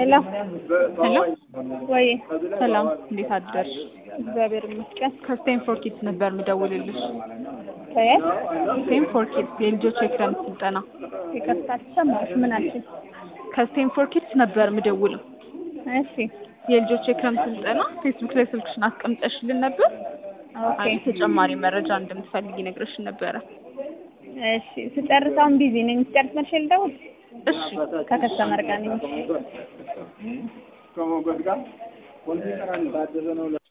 ሄሎ ሄሎ ወይ ሰላም፣ እንዴት አደርሽ? እግዚአብሔር ይመስገን። ከስቴንፎርድ ኪድስ ነበር የምደውልልሽ። ከየት ስቴንፎርድ ኪድስ የልጆች የክረምት ስልጠና። ይቅርታ ተሰማሽ? ምን አልሽኝ? ከስቴንፎርድ ኪድስ ነበር የምደውለው። እሺ የልጆች የክረምት ስልጠና ፌስቡክ ላይ ስልክሽን አስቀምጠሽልን ነበር። ኦኬ አይ ተጨማሪ መረጃ እንደምትፈልጊ ነግረሽን ነበረ። እሺ ስጨርስ አሁን ቢዚ ነኝ። ስጨርስ መልሼ ልደውል። እሺ ከከስተመር ጋር ነኝ። ከሞገድ ጋር ኮምፒውተር አንድ ታደሰ ነው